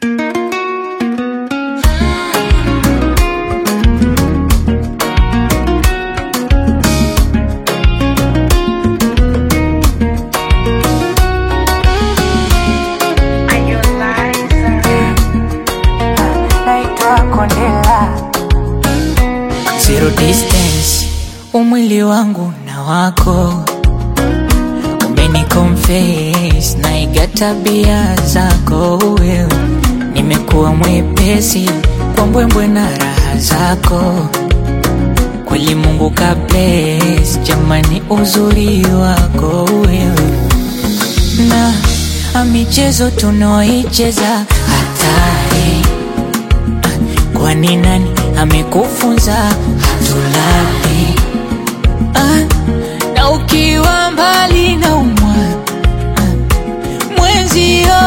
naitwa Kondela. Zero distance, umwili wangu na wako umeniconfess, naiga tabia zako wewe, nimekuwa mwepesi kwa mbwembwe na raha zako kweli Mungu ka bless, jamani uzuri wako wewe na a michezo tunaoicheza hatari Kwani nani amekufunza hatulali? Ah, na ukiwa mbali na umwa ah, mwenzio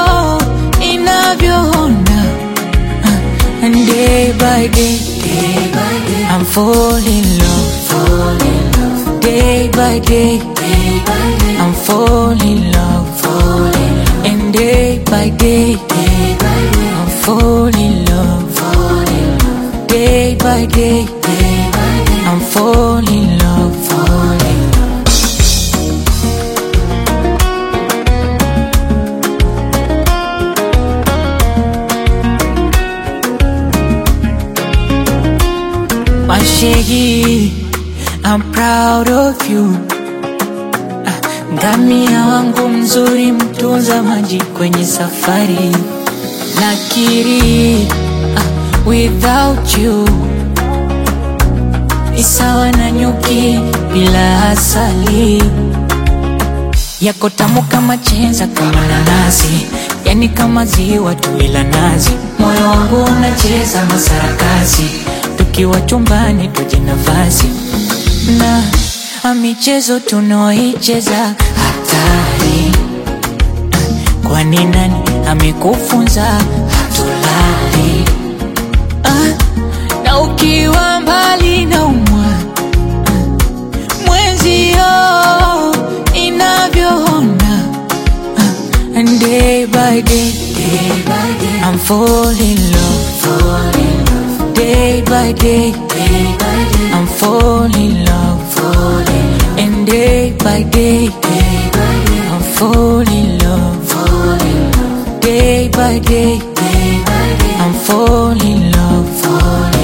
inavyoona ah, and day by day, day by day I'm falling in love, fall in love. Day by day, day by day I'm falling in love, fall in love. And day by day, day by day I'm falling in love, fall in love. Day by day, day by day I'm falling in love, fall in love. Mashegi, I'm proud of you. Ah, Ngamia wangu mzuri, mtunza maji kwenye safari. Nakiri, ah, without you ni sawa na nyuki bila asali. Yako tamu kama chenza, kama nanasi, yani kama ziwa tu bila nazi. Moyo wangu unacheza masarakasi, tukiwa chumbani tuje nafasi na a michezo tunaoicheza hatari. Kwani nani amekufunza hatulali? Ah, na ukiwa mbali na umwa mwenzio inavyoona ah, and day by day, day by day I'm falling in love, fall in love. Day by day, day by day I'm falling in love, fall in love. And day by day, day by day I'm falling in love, fall in love. Day by day, day by day I'm falling in love, fall in love.